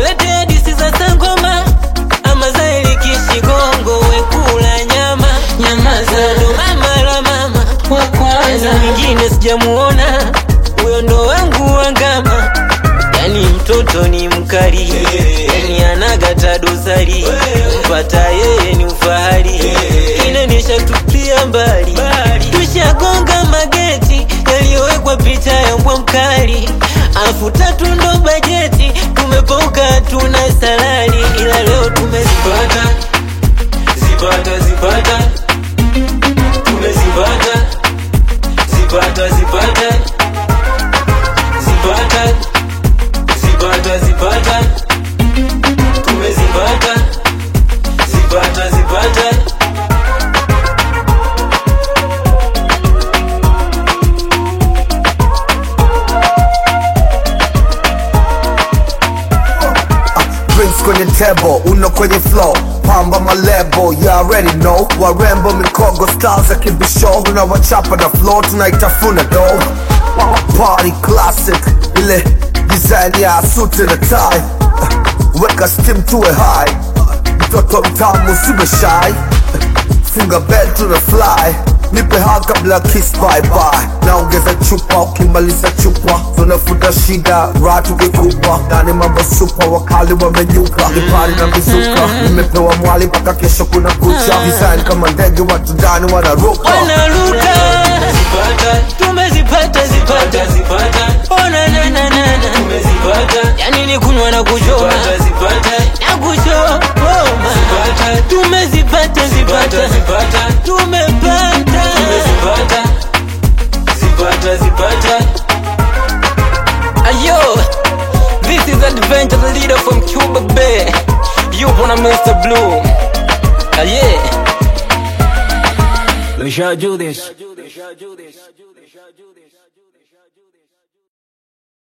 usilete hadisi za sangoma ama za elikishigongo wekula nyama nyama za ndo mama la mama wa kwanza mwingine sijamuona huyo ndo wangu wangama yani mtoto ni mkali yani anagata dosari mpata yeye ni ufahari inanisha tupia mbali tushagonga mageti yaliyowekwa picha ya mbwa mkali afu tatu ndo bajeti tumepauka tuna salari ila leo tumezipata zipata zipata tumezipata zipata zipata zipata zipata zipata tumezipata zipata zipata drinks kwenye table uno kwenye flow pamba malebo you already know warembo mikogo styles ya kibisho unawachapa na flow tunaitafuna do party classic ile design ya suti na tie weka steam tuwe high mtoto mtamu usiwe shy funga bell tuna fly nipe ha kabla kiss bye bye naongeza chupa ukimaliza chupa tunafuta shida ratu kikubwa ndani mambo supa wakali wamenyuka nipari na mizuka nimepewa mwali mpaka kesho kuna kucha design kama ndege watu ndani wanaruka wanaruka zipata tumezipata zipata zipata ona na na na na tumezipata yani ni kunywa na kuchoma zipata na kuchoma zipata tumezipata zipata zipata tumepata tumezipata zipata zipata ayo this is adventure the leader from Cuba Bay you wanna Mr. Blue ah yeah Let's do this.